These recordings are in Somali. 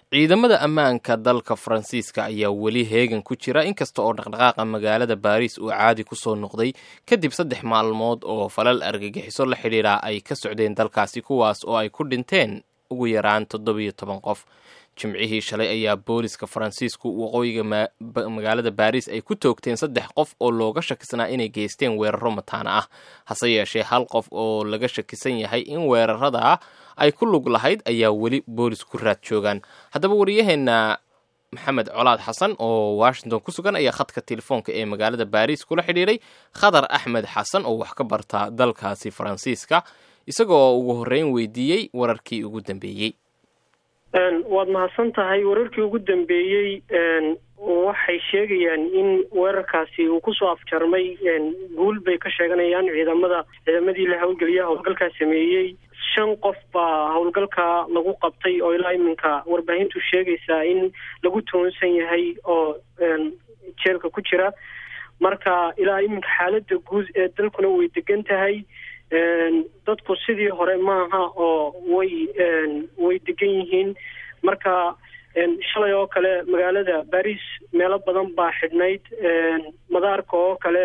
ciidamada ammaanka dalka faransiiska ayaa weli heegan ku jira inkasta oo dhaqdhaqaaqa magaalada baariis uu caadi ku soo noqday kadib saddex maalmood oo falal argagixiso la xidhiidha ay ka socdeen dalkaasi kuwaas oo ay ku dhinteen ugu yaraan toddobiyo toban qof jimcihii shalay ayaa booliska faransiisku waqooyiga magaalada baariis ay ku toogteen saddex qof oo looga shakisnaa inay geysteen weeraro mataana ah hase yeeshee hal qof oo laga shakisan yahay in weerarada ay ku lug lahayd ayaa weli boolis ku raad joogaan haddaba wariyaheenna maxamed colaad xasan oo washington ku sugan ayaa khadka telefoonka ee magaalada baariis kula xidhiidhay khadar axmed xasan oo wax ka barta dalkaasi faransiiska isagoo ugu horreyn weydiiyey wararkii ugu dambeeyey waad mahadsan tahay wararkii ugu dambeeyey waxay sheegayaan in weerarkaasi uu kusoo afjarmay guul bay ka sheeganayaan ciidamada ciidamadii la howlgeliya howlgalkaa sameeyey shan qof baa howlgalka lagu qabtay oo ilaa iminka warbaahintu sheegaysaa in lagu toonsan yahay oo jeelka ku jira marka ilaa iminka xaalada guud ee dalkuna way degan tahay dadku sidii hore maaha oo way way degan yihiin marka shalay oo kale magaalada baris meelo badan baa xidhnayd madaarka oo kale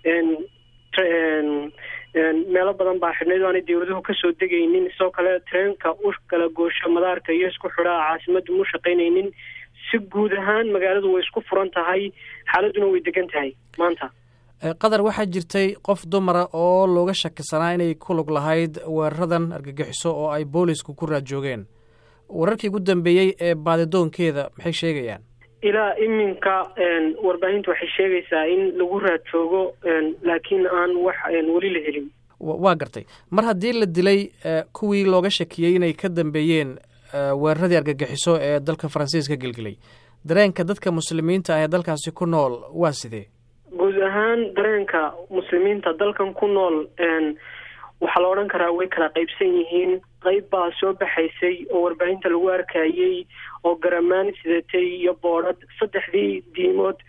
meelo badan baa xidhnayd o aanay dawladuhu kasoo degaynin sidoo kale treenka u kala goosho madaarka iyo isku xidhaa caasimada mu shaqaynaynin si guud ahaan magaaladu way isku furan tahay xaaladuna way degan tahay maanta qatar waxaa jirtay qof dumara oo looga shakisanaa inay ku lug lahayd weeraradan argagixiso oo ay boolisku ku raad joogeen wararkii ugu dambeeyey ee baadidoonkeeda maxay sheegayaan ilaa iminka warbaahintu waxay sheegaysaa in lagu raad joogo laakiin aan wax weli la helin waa gartay mar haddii la dilay kuwii looga shakiyey inay ka dambeeyeen weeraradii argagixiso ee dalka faransiiska gelgelay dareenka dadka muslimiinta ah ee dalkaasi ku nool waa sidee guud ahaan dareenka muslimiinta dalkan ku nool waxaa la odhan karaa way kala qaybsan yihiin qayb baa soo baxaysay oo warbaahinta lagu arkayey oo garamaan sidatay iyo boodhad saddexdii diimood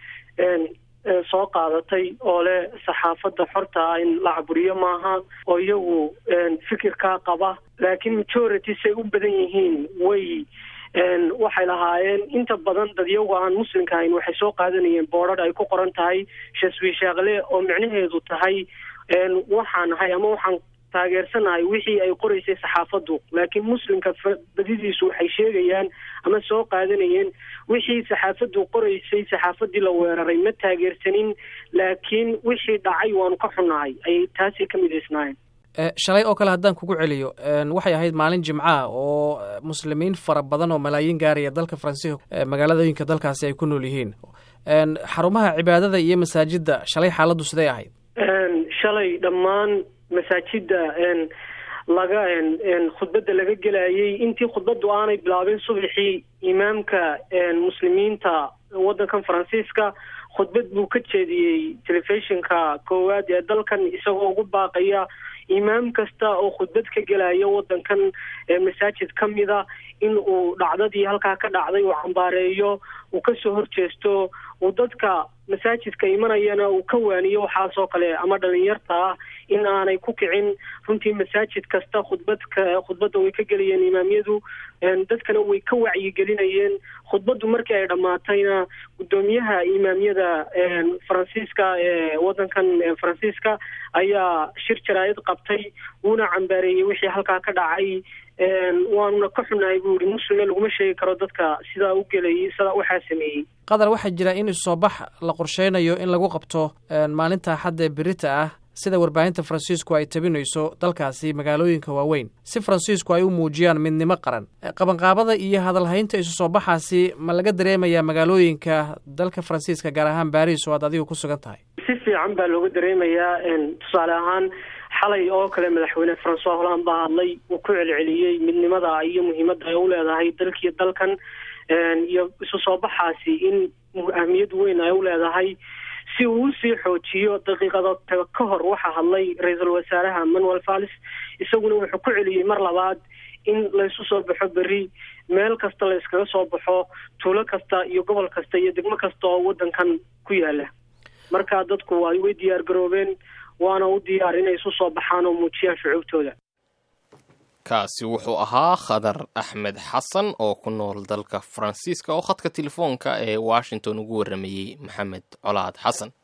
soo qaadatay oo leh saxaafadda xorta ah in la caburiyo maaha oo iyagu fikirkaa qaba laakiin majority say u badan yihiin way waxay lahaayeen inta badan dadyagu aan muslimka ahayn waxay soo qaadanayeen boodhadh ay ku qoran tahay shaswiishaaqle oo micnaheedu tahay waxaan ahay ama waxaan taageersanahay wixii ay qoraysay saxaafaddu laakiin muslimka badidiisu waxay sheegayaan ama soo qaadanayeen wixii saxaafaddu qoraysay saxaafaddii la weeraray ma taageersanin laakiin wixii dhacay waanu ka xunnahay ayay taasi ka midaysnaayeen shalay oo kale haddaan kugu celiyo waxay ahayd maalin jimcaha oo muslimiin fara badan oo malaayiin gaaraya dalka faransiiska magaaladooyinka dalkaasi ay ku nool yihiin xarumaha cibaadada iyo masaajidda shalay xaaladdu siday ahayd shalay dhammaan masaajidda laga khudbadda laga gelayay intii khudbaddu aanay bilaabin subaxii imaamka muslimiinta waddankan faransiiska khudbad buu ka jeediyey telefishinka koowaad ee dalkan isagoo ugu baaqaya imaam kasta oo khudbad ka gelaya waddankan masaajid ka mida in uu dhacdadii halkaa ka dhacday uu cambaareeyo uu kasoo horjeesto uu dadka masaajidka imanayana uu ka waaniyo waxaasoo kale ama dhalinyarta ah in aanay ku kicin runtii masaajid kasta khudbadka khudbadda way ka gelayeen imaamyadu dadkana way ka wacyigelinayeen khudbaddu markii ay dhammaatayna guddoomiyaha imaamyada faransiiska ee waddankan faransiiska ayaa shir jaraayad qabtay wuuna cambaareeyey wixii halkaa ka dhacay waanuna ka xunahay buu yihi muslimna laguma sheegi karo dadka sidaa u gelayay sidaa waxaa sameeyey qatar waxaa jira in isoo bax la qorsheynayo in lagu qabto maalinta axadda ee berita ah sida warbaahinta faransiisku ay tabinayso dalkaasi magaalooyinka waaweyn si faransiisku ay u muujiyaan midnimo qaran qabanqaabada iyo hadalhaynta isu soo baxaasi ma laga dareemayaa magaalooyinka dalka faransiiska gaar ahaan baris oo aad adigu ku sugan tahay si fiican baa looga dareemayaa tusaale ahaan xalay oo kale madaxweyne francois holland baa hadlay uu ku celceliyey midnimada iyo muhiimadda ay u leedahay dalkiiyo dalkan iyo isu soo baxaasi in ahmiyad weyn ay u leedahay si uu usii xoojiyo daqiiqado ka hor waxaa hadlay ra-iisul wasaaraha manuel vallis isaguna wuxuu ku celiyey mar labaad in laysu soo baxo berri meel kasta la yskaga soo baxo tuulo kasta iyo gobol kasta iyo degmo kasta oo waddankan ku yaala marka dadku ay way diyaar garoobeen waana u diyaar inay isu soo baxaan oo muujiyaan shucuubtooda kaasi wuxuu ahaa khadar axmed xasan oo ku nool dalka faransiiska oo khadka telefoonka ee washington ugu waramayey maxamed colaad xasan